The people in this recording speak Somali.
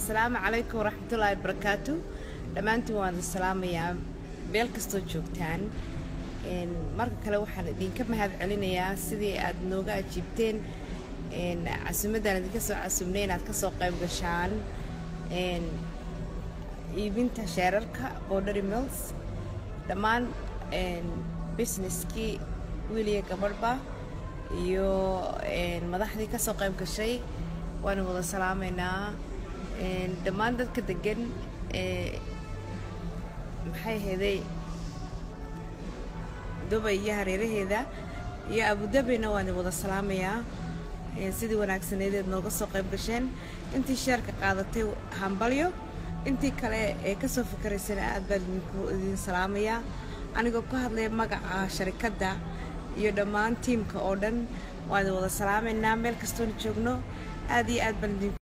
asalaamu calaykum waraxmatullaahi wabarakaatu dhammaantiin waan idin salaamayaa meel kastoo joogtaan marka kale waxaan idinka mahad celinayaa sidii aad nooga ajiibteen casuumaddaan idinka soo casuumnay inaad ka soo qayb gashaan iibinta sheerarka bordary mills dhammaan busineskii wiiliya gabadhba iyo madaxdii ka soo qayb gashay waanu wada salaamaynaa dhammaan dadka degan maxay heeday dubay iyo hareeraheeda iyo abudabina waan wada salaamayaa sidii wanaagsaneedeed nooga soo qayb gasheen intii sheerka qaadatay hambalyo intii kale ee ka soo fikiraysana aad baan idin salaamayaa anigoo ka hadlaya magaca sharikadda iyo dhammaan tiimka oo dhan waan wada salaamaynaa meel kastoona joogno aad iyo aad baan idin